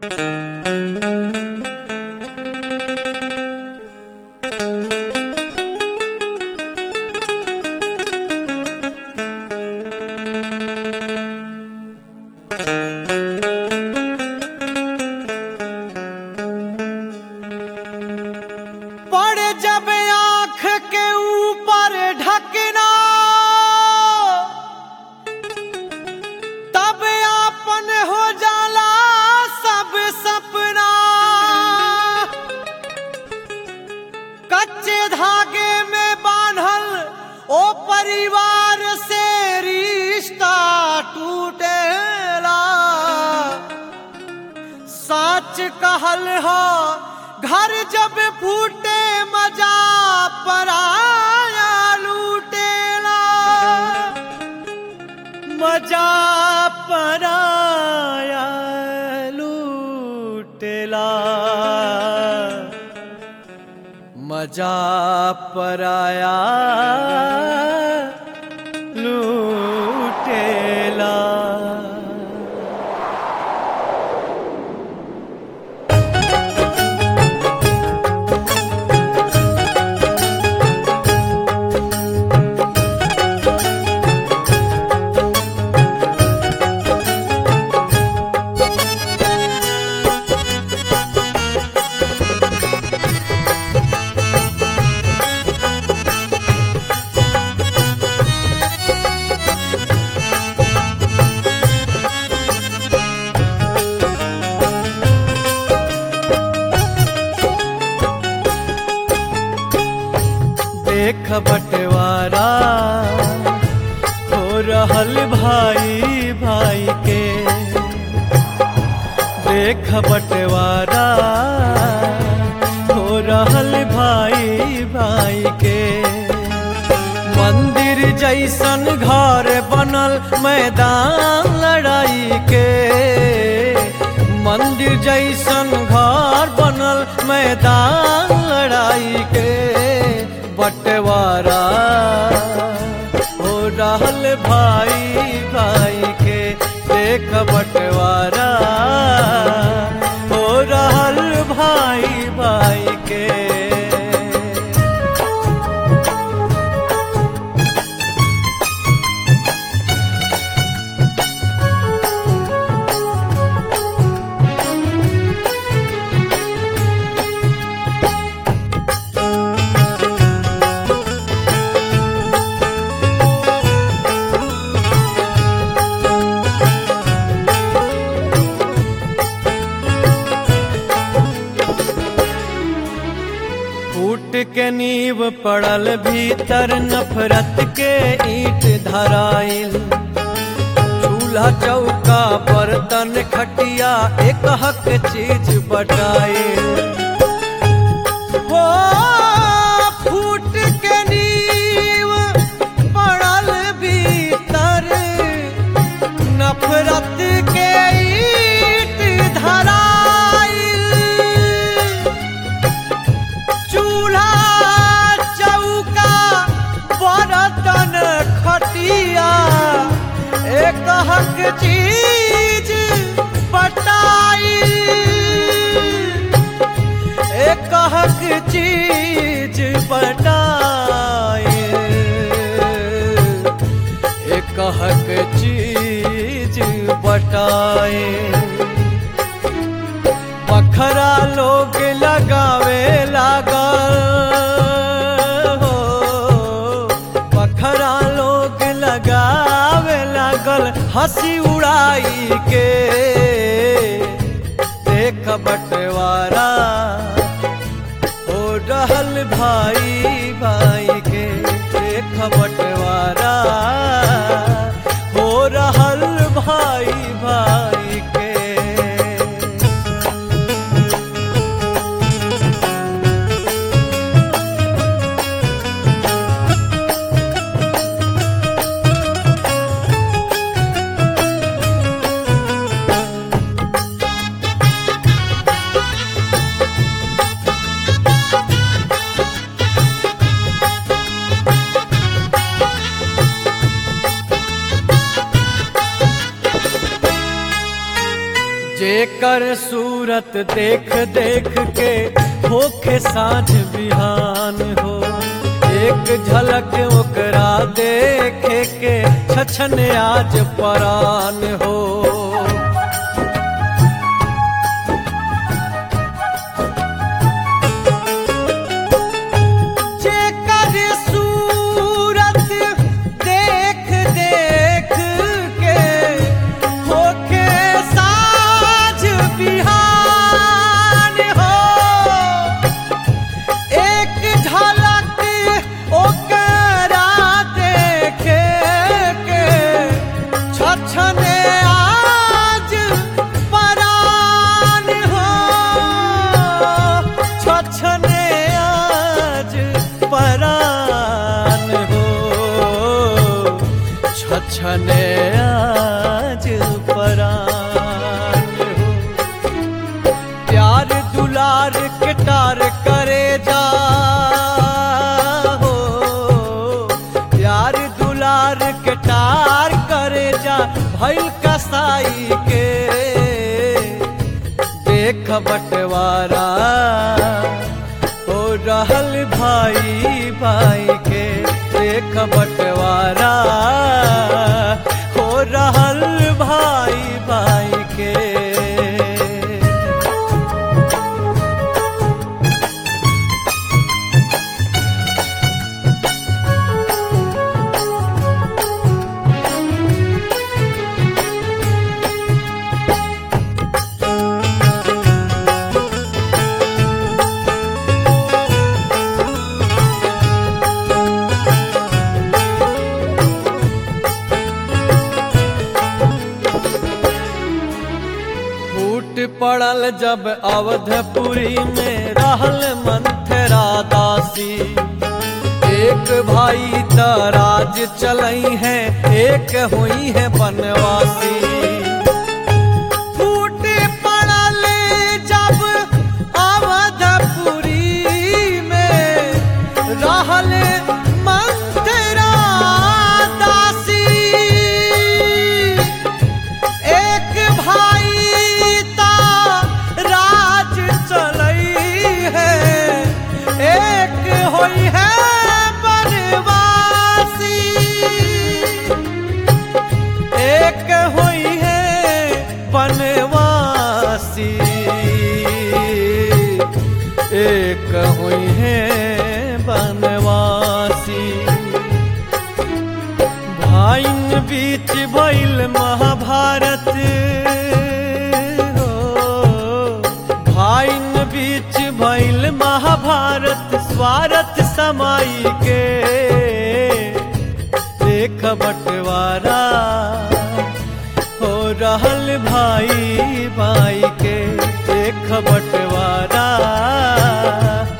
पड़ जब आंख के ऊपर ढकना तब आपन हो जाला सब सपना कच्चे धागे में बांधल ओ परिवार से रिश्ता टूटेला सच कहल हो घर जब फूटे मजा पराया लूटेला मजा पराया लूटेला मजा पराया लूटेला देख बंटवारा हो रहल भाई भाई के देख बंटवारा हो रहल भाई भाई के मंदिर जैसन घर बनल मैदान लड़ाई के मंदिर जैसन घर बनल मैदान लड़ाई के बंटवारा हो रहल भाई भाई के देख बंटवारा हो रहल भाई भाई के फूट के नींव पड़ल भीतर नफरत के ईट धराइल चूल्हा चौका बर्तन खटिया एक हक चीज बटाइल हो फूट के नींव पड़ल भीतर नफरत के ईट धराइल चूल्हा चौका बर्तन खटिया एक हक चीज बटाई एक हक चीज बटाई एक हक चीज बटाए पखरा लोग लगावे लागल हो पखरा लोग लगावे लागल हंसी उड़ाई के देख बंटवारा हो रहल भाई भाई के देख बंटवारा हो रहल भाई भाई के जेकर सूरत देख देख के होखे साँझ बिहान हो एक झलक ओकरा देखे के छछन आज परान हो जेकर सूरत देख देख के होके साँझ बिहान हो एक झलक ओकरा देखे के छछने आज परान हो छछने आज परान हो छछने आज परान हो प्यार दुलार कटार करे जा हो प्यार दुलार कटार करे जा भइल कसाई के देख बंटवारा हो रहल भाई भाई के देख बंटवारा हो रहल भाई भाई के फूट पड़ल जब अवधपुरी में रहल मंथरा दासी एक भाई तराज चलई है एक हुई है बनवासी फूट पड़ल जब अवधपुरी में रहल मंथरा दासी एक भाई ता राज चलई है एक होई है बनवासी एक होई है बनवासी एक हुई है बनवासी भाइन बीच भइल महाभारत हो भाइन बीच भइल महाभारत स्वार्थ समाई के देख बंटवारा हो रहल भाई भाई के देख बंटवारा